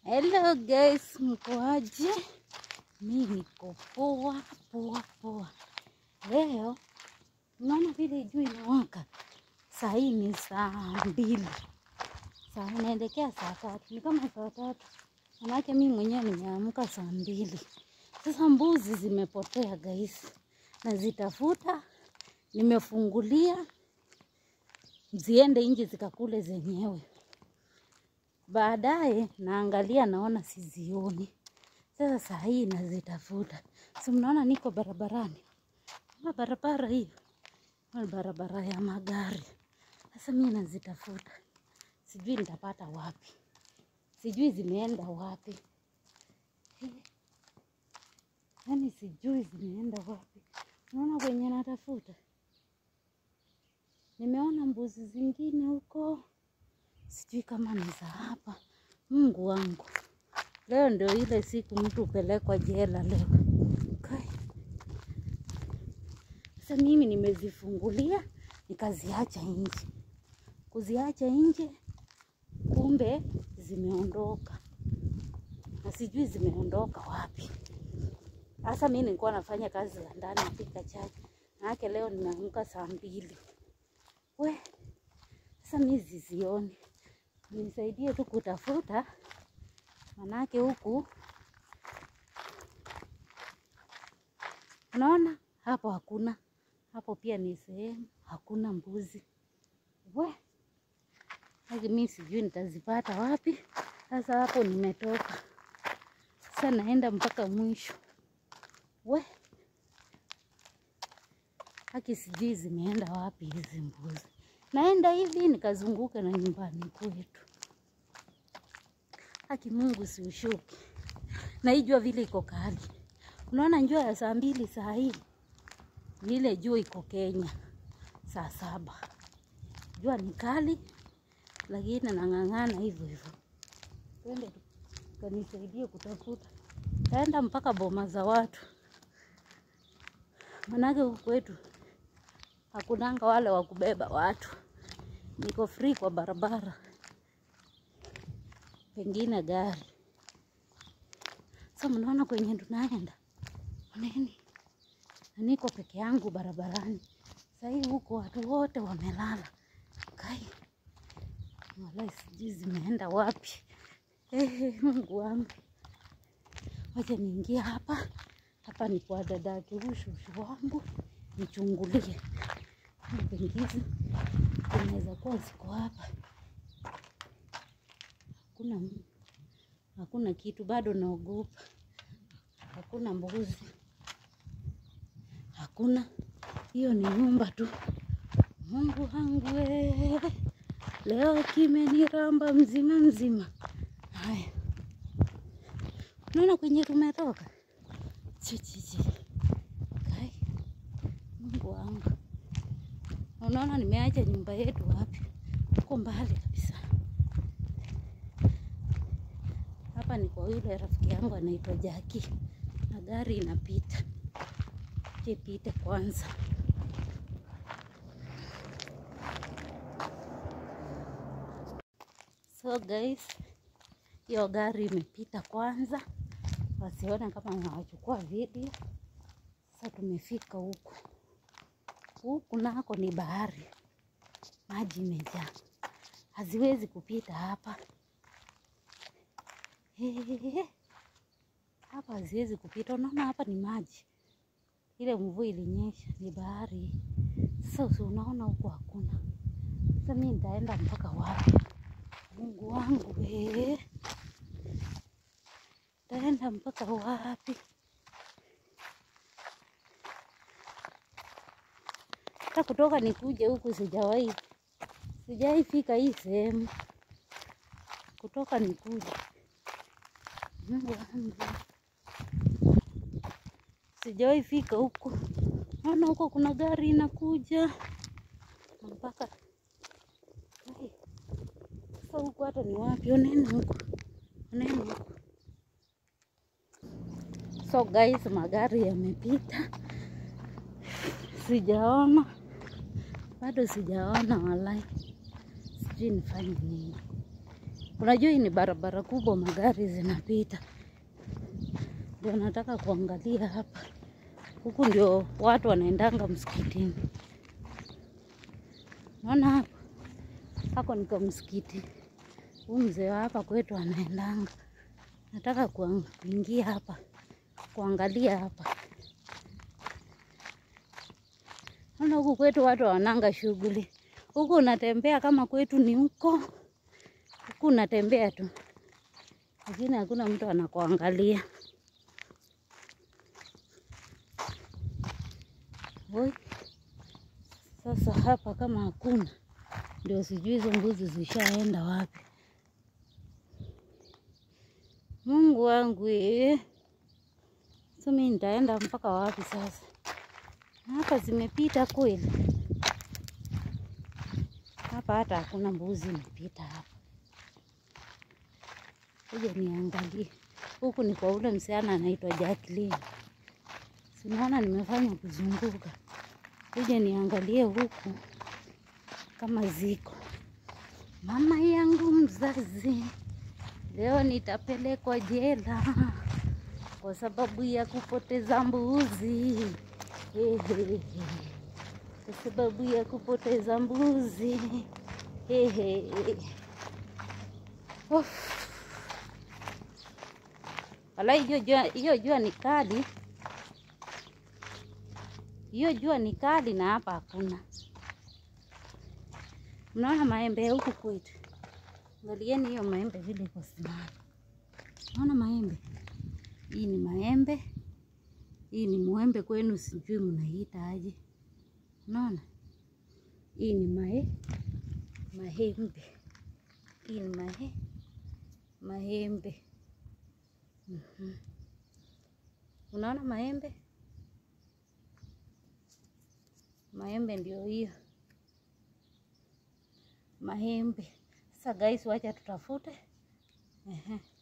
Hello guys, mkoaje? Mi niko poa poa poa. Leo unaona vile jua inawaka, saa hii ni saa mbili, saa inaelekea saa tatu, ni kama saa tatu, manake mi mwenyewe nimeamka saa mbili. Sasa mbuzi zimepotea guys, nazitafuta, nimefungulia ziende nje zikakule zenyewe. Baadaye naangalia naona sizioni. Sasa saa hii nazitafuta, si mnaona niko barabarani, na barabara hiyo ni barabara ya magari. Sasa mi nazitafuta, sijui nitapata wapi, sijui zimeenda wapi, yaani sijui zimeenda wapi. Unaona kwenye natafuta, nimeona mbuzi zingine huko sijui kama ni za hapa. Mungu wangu, leo ndio ile siku mtu hupelekwa jela leo. Kai. Sasa mimi nimezifungulia nikaziacha nje, kuziacha nje, kumbe zimeondoka na sijui zimeondoka wapi. Sasa mi nilikuwa nafanya kazi za ndani, napika chai, manake leo nimeamka saa mbili. We, sasa mi zizioni nisaidie tu kutafuta, manake huku unaona hapo hakuna, hapo pia ni sehemu hakuna mbuzi. We hadi mi sijui nitazipata wapi. Sasa hapo nimetoka, sasa naenda mpaka mwisho. We haki sijui zimeenda wapi hizi mbuzi. Naenda hivi nikazunguka na nyumbani kwetu. Haki Mungu siushuki. Na hii jua vile iko kali. Unaona njua ya saa mbili saa hii. Ni ile jua iko Kenya saa saba. Jua ni kali lakini nang'ang'ana hivyo hivyo. Twende kanisaidie kutafuta. Taenda mpaka boma za watu. Manake huku kwetu hakunanga wale wa kubeba watu. Niko free kwa barabara, pengine gari. Sasa mnaona kwenye tunaenda oneni, na niko peke yangu barabarani sahii, huko watu wote wamelala. Kai walai, sijui zimeenda wapi. Ehe, Mungu wangu, wacha niingie hapa. Hapa ni kwa dadake ushushu wangu, nichungulie pengine zinaweza kuwa ziko hapa. Hakuna, hakuna kitu bado, naogopa. Hakuna mbuzi, hakuna. Hiyo ni nyumba tu. Mungu wangu we, leo kimeniramba mzima mzima. Haya, unaona kwenye tumetoka chichichi. Kai, Mungu wangu Unaona nimeacha nyumba yetu wapi? Uko mbali kabisa. Hapa ni kwa yule rafiki yangu anaitwa Jaki, na gari inapita. Ipite kwanza. So guys, hiyo gari imepita kwanza, wasione kama nawachukua video. Sasa tumefika huku huku nako ni bahari, maji imejaa, haziwezi kupita hapa. Hehehe, hapa haziwezi kupita. Unaona hapa ni maji, ile mvua ilinyesha, ni bahari. Sasa si unaona huku hakuna. Sasa mi nitaenda mpaka wapi? Mungu wangu we, nitaenda mpaka wapi? hata kutoka nikuje huku sijawahi sijawahi fika hii sehemu kutoka nikuje. Mungu wangu, sijawahi fika huku. Naona huko kuna gari inakuja mpaka Ai, sasa huku hata ni wapi? Oneni huku, oneni huku. So guys, magari yamepita, sijaona bado sijaona, walai, sijui nifanye nini. Unajua hii ni barabara kubwa, magari zinapita, ndio nataka kuangalia hapa. Huku ndio watu wanaendanga msikitini. Naona hapo hako niko msikiti. Huu mzee wa hapa kwetu anaendanga. Nataka kuang- kuingia hapa kuangalia hapa. Naona huku kwetu watu wananga shughuli. Huku unatembea kama kwetu ni huko, huku unatembea tu, lakini hakuna mtu anakuangalia. Oi, sasa hapa kama hakuna, ndio sijui hizo mbuzi zishaenda wapi. Mungu wangu ee, sasa mimi nitaenda mpaka wapi sasa? Hapa zimepita kweli? Hapa hata hakuna mbuzi imepita hapa. Kuja niangalie. Huku ni kwa ule msichana anaitwa Jacqueline. Sinaona nimefanya kuzunguka. Kuja niangalie huku kama ziko. Mama yangu mzazi, leo nitapelekwa jela kwa sababu ya kupoteza mbuzi. Hehehe. Kwa sababu ya kupoteza mbuzi. Hehe. Uff. Wala hiyo jua, hiyo jua ni kali, hiyo jua ni kali na hapa hakuna. Mnaona maembe ya huku kwetu? Angalieni hiyo maembe vile iko simama. Naona maembe, hii ni maembe, hii ni mwembe kwenu, sijui mnaiita aje. Unaona, hii ni mae mahembe, hii ni mahe mahembe. Mhm. Unaona maembe, maembe ndio hiyo mahembe. Sasa guys, wacha tutafute. Ehe.